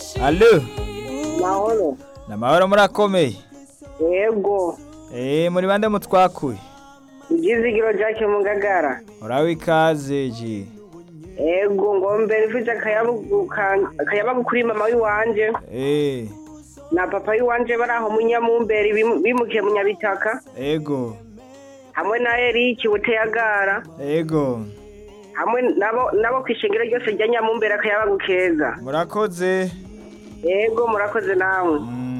Allo mahoro namahoro murakomeye yego eh muri bande mutwakuye ibyizigiro jake mu ngagara urabe ikaze ji yego ngombe mfite akayabagu ka- akayabagu kuri mama w'iwanje eh na papa w'iwanje bari aho mu nyamumberi bimu- bimukiye mu nyabitaka ego hamwe na eriki buteyagara ego hamwe nabo nabo ku ishengero ryose rya nyamumberi akayabagu keza murakoze yego murakoze namwe Mm.